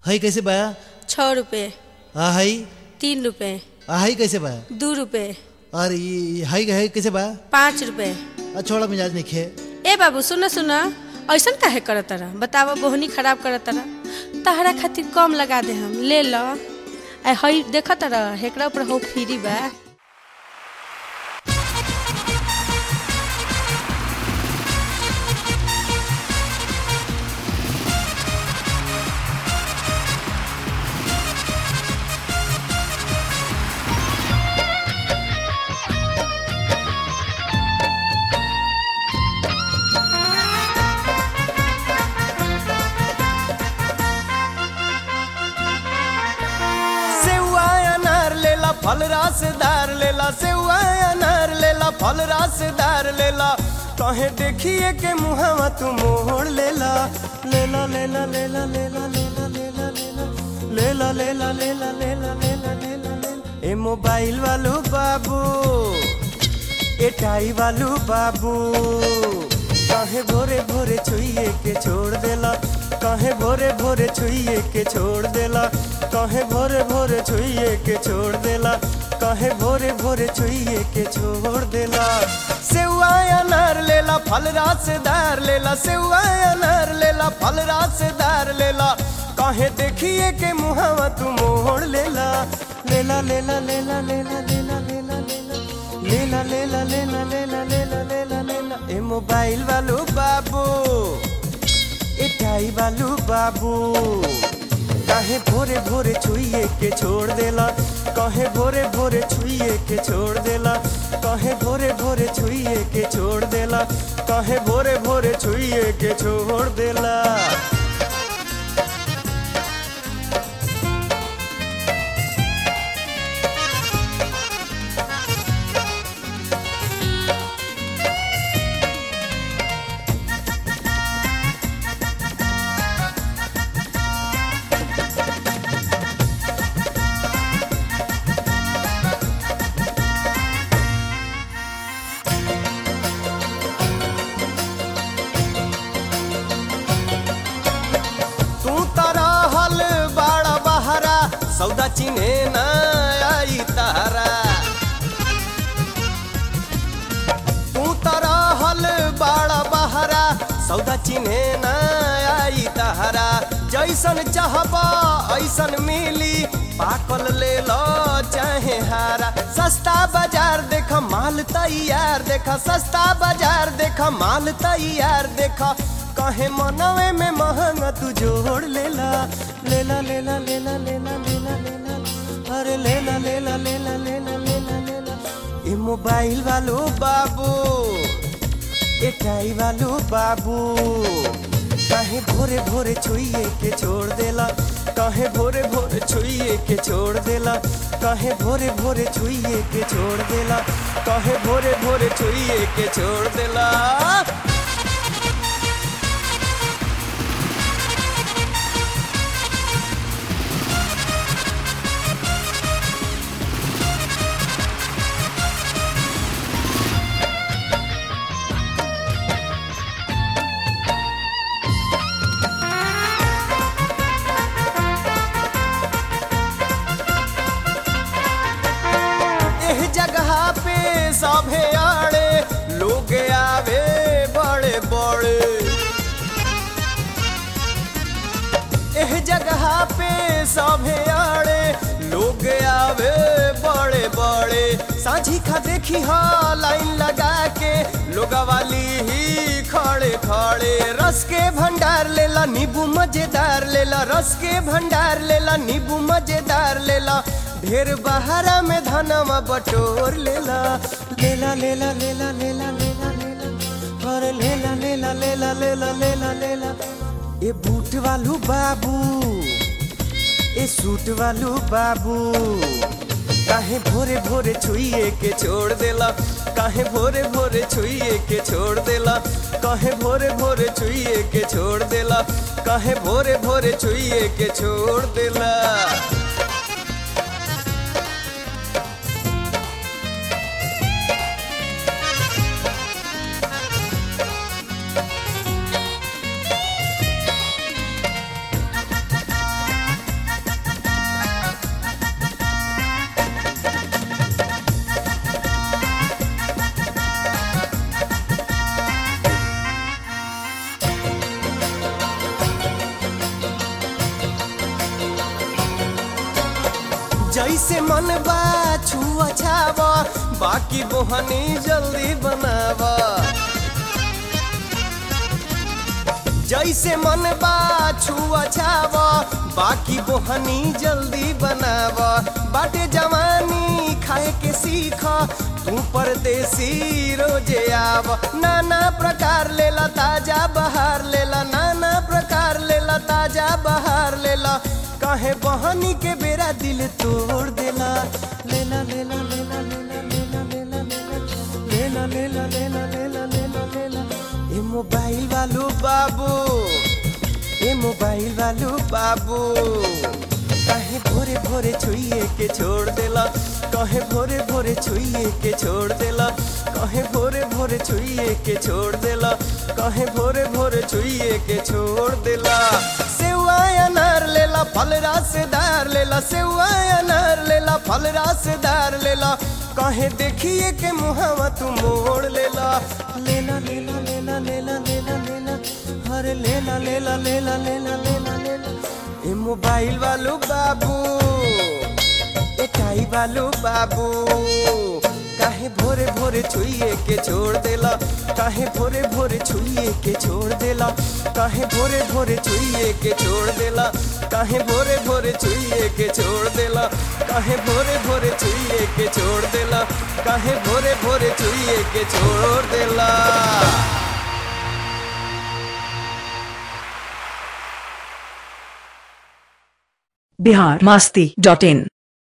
हई कैसे बा छः रुपये आ हई तीन रुपये आ हई कैसे बा दू रुपये और ई हई हई कैसे बा पाँच रुपये आ छोड़ा मिजाज नहीं खे ए बाबू सुन सुन ऐसन काहे करत तारा बतावा बोहनी खराब करत तारा तहरा खातिर कम लगा दे हम ले ल आ हई देख तारा हेकरा ऊपर हो फ्री बा सेवा अनार लेला फल रसदार लेला सेवा अनार लेला फल रसदार लेला कहे देखिए के मुहावा तू मोड़ लेला लेला लेला लेला लेला लेला लेला लेला लेला लेला लेला लेला लेला लेला लेला ए मोबाइल वालो बाबू ए टाई वालू बाबू काहे भोरे भोरे छुइए के छोड़ देला काहे भोरे भोरे छुइए के छोड़ देला काहे भोरे भोरे छुइए के छोड़ देला काहे भोरे भोरे छुइए के छोड़ देला सेवा अनार लेला फल रसदार लेला सेवा अनार लेला फल रसदार लेला काहे देखिए के मुहावा तू मोड़ लेला लेला लेला लेला लेला लेला लेला लेला लेला लेला लेला लेला लेला लेला लेला ए मोबाइल वालो बाबू ए टाई वालो बाबू काहे भोरे भोरे छुइए के छोड़ देला काहे भोरे भोरे छुइए के छोड़ देला काहे भोरे भोरे छुइए के छोड़ देला काहे भोरे भोरे छुइए के छोड़ देला तू तारा हल बाड़ा बहरा सौदा चिन्हे न आई तारा तू तारा हल बाड़ा बहरा सौदा चिन्हे न आई तारा जैसन चाहबा ऐसन मिली पाकल ले लो चाहे हारा सस्ता बाजार देख माल तैयार देख सस्ता बाजार देख माल तैयार देख कहे मनवे में महंगा तू जोड़ लेला लेला लेला लेला लेला लेला लेला अरे लेला लेला लेला लेला लेला लेला ए मोबाइल वालो बाबू ए टाई वालो बाबू काहे भोरे भोरे छुइए के छोड़ देला काहे भोरे भोरे छुइए के छोड़ देला काहे भोरे भोरे छुइए के छोड़ देला काहे भोरे भोरे छुइए के छोड़ देला एह जगह पे सभे आड़े लोग आवे बड़े बड़े एह जगह पे सभे आड़े लोग आवे बड़े बड़े साझी खा देखी हा लाइन लगा के लोग वाली ही खड़े खड़े रस के भंडार लेला नींबू मजेदार लेला रस के भंडार लेला नींबू मजेदार लेला ढेर बहारा में धनवा बटोर लेला लेला लेला लेला लेला लेला लेला और लेला लेला लेला लेला लेला लेला ए बूट वालू बाबू ए सूट वालू बाबू काहे भोरे भोरे छुइए के छोड़ देला काहे भोरे भोरे छुइए के छोड़ देला काहे भोरे भोरे छुइए के छोड़ देला काहे भोरे भोरे छुइए के छोड़ देला जैसे मन बा छुआ छावा बाकी बोहनी जल्दी बनावा जैसे मन बा छुआ छावा बाकी बोहनी जल्दी बनावा बाटे जवानी खाए के सीख तू परदेसी रोजे आव नाना प्रकार लेला ताजा बहार लेला नाना प्रकार लेला ताजा बहार लेला काहे बहनी के बेरा दिल तोड़ देला लेला लेला लेला लेला लेला लेला लेला लेला लेला लेला लेला लेला ए मोबाइल वालो बाबू ए मोबाइल वालो बाबू काहे भोरे भोरे छुइए के छोड़ देला कहे भोरे भोरे छुइए के छोड़ देला कहे भोरे भोरे छुइए के छोड़ देला कहे भोरे भोरे छुइए के छोड़ देला सेवा अनार लेला फल रसदार लेला सेवा अनार लेला फल रसदार लेला कहे देखिए के मुहावा तू मोड़ लेला लेला लेला लेला लेला लेला लेला हरे लेला लेला लेला लेला लेला लेला ए मोबाइल वालो बाबू ए टाई वालो बाबू काहे भोरे भोरे छुइए के छोड़ देला काहे भोरे भोरे छुइए के छोड़ देला काहे भोरे भोरे छुइए के छोड़ देला काहे भोरे भोरे छुइए के छोड़ देला काहे भोरे भोरे छुइए के छोड़ देला काहे भोरे भोरे छुइए के छोड़ देला बिहार मस्ती डॉट इन